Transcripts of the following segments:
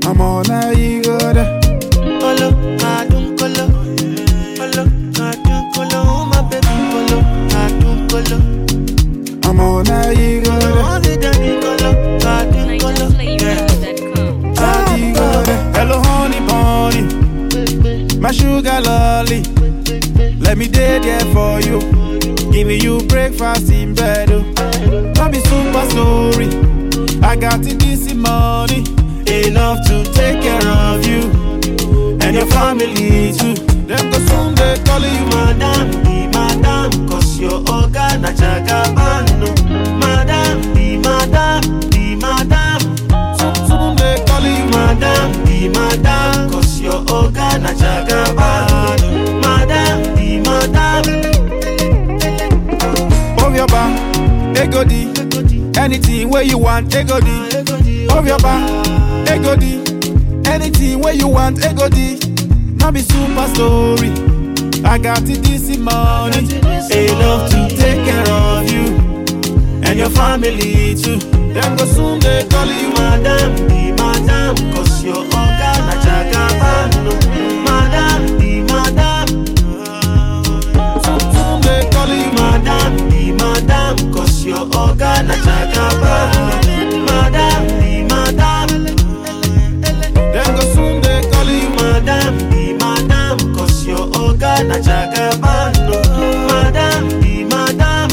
I'm all I you got Colo, adun colo. Colo, adun colo. Oh my baby colo, adun colo. I'm all I you got Oh the daddy colo, adun colo. Yeah. NigerFlavor.com. Hello honey bunny My sugar lolly Let me day there for you Giving you breakfast in bed oh. Not be super sorry I got it this money Enough to take care of you And your family too Them go soon they call you Madam, be madam, cause your oga na jagabano. Madam, be madam, be madam. Soon, soon they call you Madam, be madam, cause your oga na jagabano. Madam, be madam. Of your back, ego di Anything where you want, ego di Of your back, ego di Anything where you want, ego di Not be super story I got it this money Enough to take care of you And your family too Them go soon they call you Madam, be madam, cause your oga na jagabano. Madam, be madam. Soon, soon they call you Madam, be madam, cause your oga na jagabano. Madam, be madam. Them go soon they call you Madam, be madam, cause your oga na jagabano. Madam, be madam.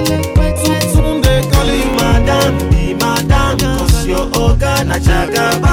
Soon, soon they call you Madam, be madam, cause your oga na jagabano.